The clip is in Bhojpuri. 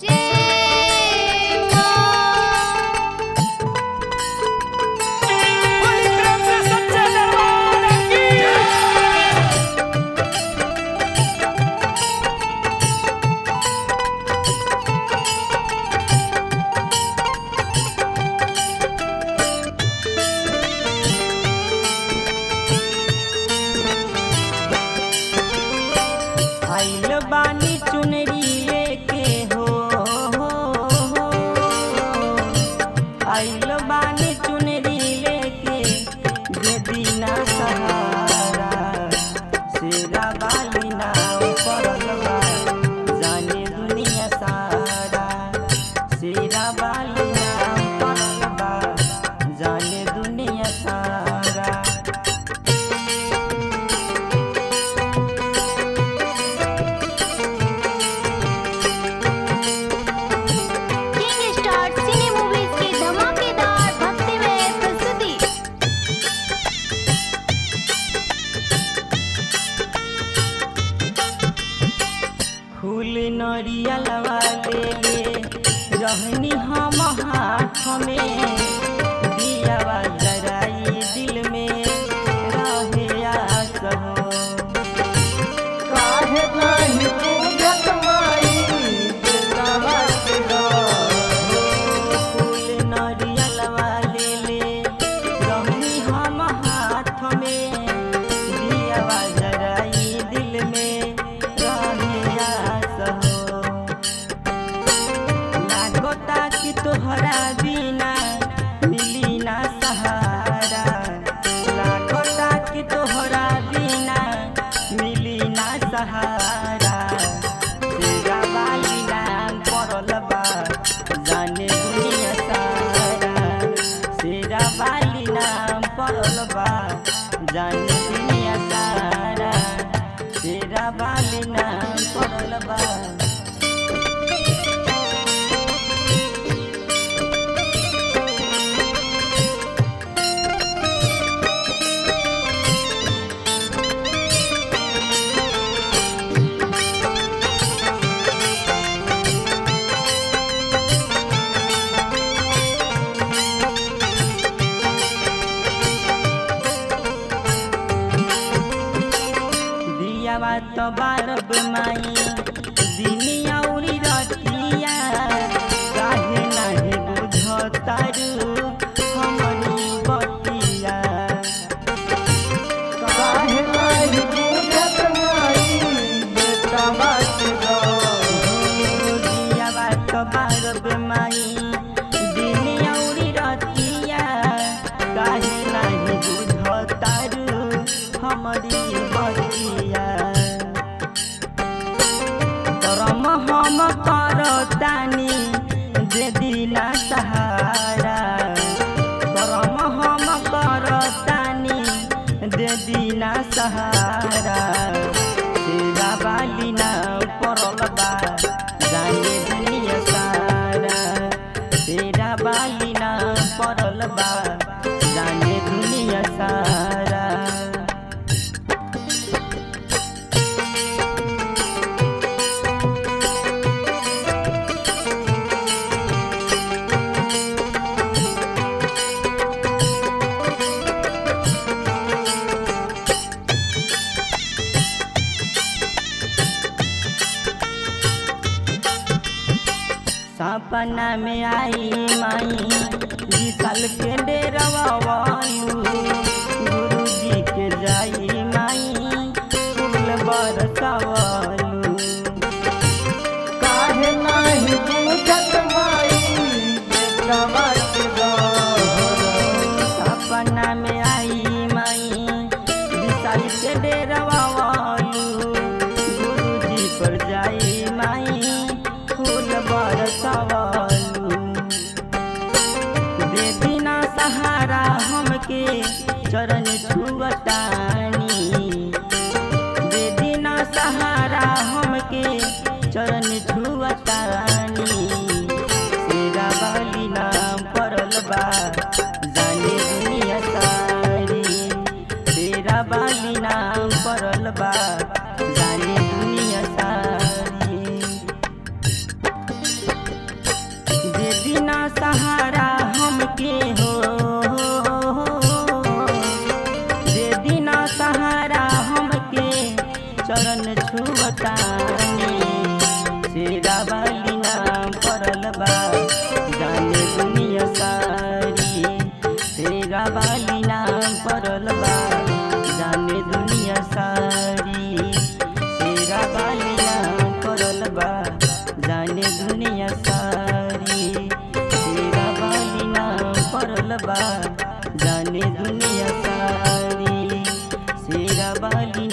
जय मां पूरी प्रेम से सच्चे दरबार की आइल बानी चुनरी लेके हो आइल बानी चुनरी लेके दे दीना सहारा शेरा बाली नाम पड़ल बा जाने दुनिया सारा शेरा बाली नाम पड़ल बा जाने दुनिया सारा किंग स्टार सिने मूवीज की धमाकेदार भक्तिमय प्रस्तुति फूल नरियलवा ले ले रहनी हम हाथ में दियावा जराई दिल में रहे आस हो काहे नाही पूजत माई दिलवा के फूल नरियलवा ले ले रहनी हम हाथ में दियावा जराई दिल में रहे आस हो लागता कि तोहरा बिना मिली ना सहारा लागता कि तोहरा बिना मिली ना सहारा तेरा वाली नाम पड़ल बा जाने दुनिया सारा तेरा वाली नाम पड़ल बा जाने दुनिया सारा तेरा वाली नाम पड़ल बा दियावा तो बारब माई दिनिया उड़ी रतिया काहे नाही बुझतारू हमनी बतिया काहे नाही पूजत माई दिलवा के दियावा तो बारब माई दिनिया उड़ी रतिया काहे नाही बुझतारू हमरी बतिया करम हम करतानी जे दिना सहारा करम हम करतानी दे दिना सहारा तेरा बाली ना पड़ल बा जाने दुनिया सारा तेरा बाली ना पड़ल बा जाने दुनिया सारा सपना में आई माई विशाल के डेरवालू गुरु जी के जाई माई फूल बरसवालू काहे नाही पूजत माई दिलवा के सपना में आई माई विशाल के डेरवालू गुरु जी पर जाई माई फूल बरसवालू दे दिना सहारा हमके चरण छुअतानी दे दिना सहारा हमके चरण छुअतानी शेरा वाली नाम पड़ल बा जाने दुनिया सारी शेरा वाली नाम पड़ल बा जाने दुनिया सारी सहारा हमके हो दे दिना सहारा हमके चरण छुअतानी शेरा वाली नाम पड़ल बा जाने दुनिया सारी शेरा वाली नाम पड़ल बा जाने दुनिया सारी शेरा वाली नाम पड़ल बा जाने दुनिया सारी शेरा वाली नाम पड़ल बा जाने दुनिया सारी शेरा वाली